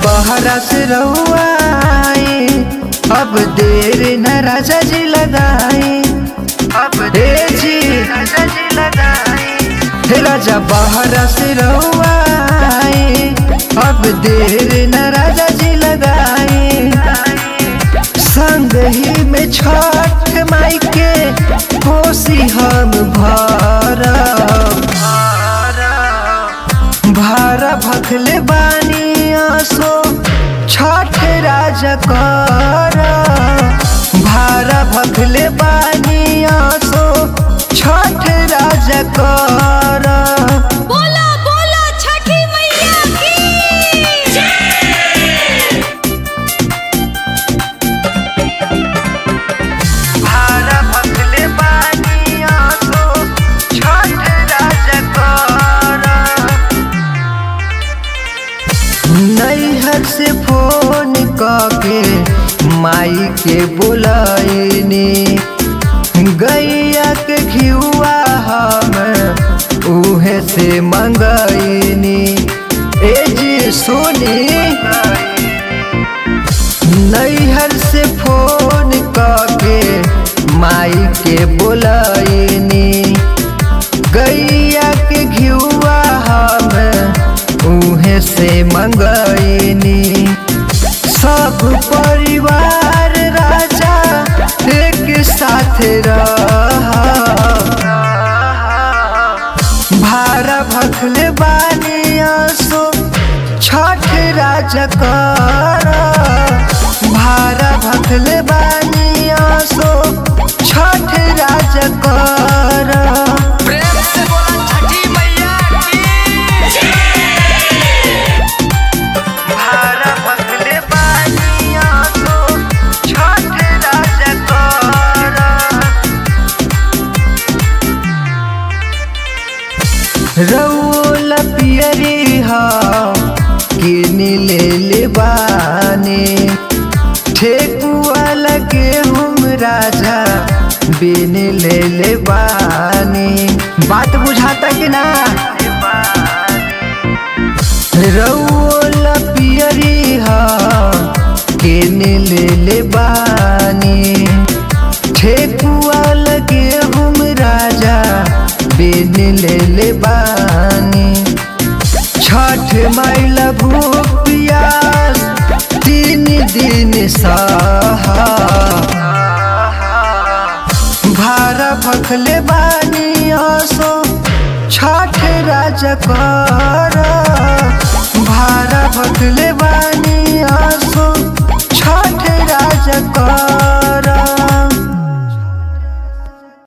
बहरा से रहुआई अब देर न राजा जी लगाई अब देर जी राजा जी लगाई हे राजा बहरा से रहुआई अब देर न राजा जी लगाई संग ही में छठ माई के कोसी हम भरब भारा भखले बानी आसो छठ राजा कर भारा भखले बानी आसो छठ राजा कर बोला बोला छठी मैया की भारा भखले बानी आसो छठ राजा कर नैहर से फोन के माई के बोलाइनी गैया के घिउआ हम उहे से मंगैनी ए जी सुनी नैहर से फोन के माई के बोलाइनी गैया के घिउआ हम उहे से मंगैनी सब परिवार राजा एक साथ रह भारा भखले बानी आसो छठ राजा कर भारा भखले बानी आसो छठ राजा कर प्रेम से बोला छठी मैया की भारा भखले बानी आसो छठ राजा कर रउल पियरी किन ले ले बानी ठेकुआ लगे हम राजा बिन ले ले बानी बात बुझाता कि ना रउल पियरी किन ले ले बानी ठेकुआ लगे हम राजा बिन ले ले बानी छठ माइल भूख पियास तीन दिन सहा भारा भखले बानी आसो छठ राजा कर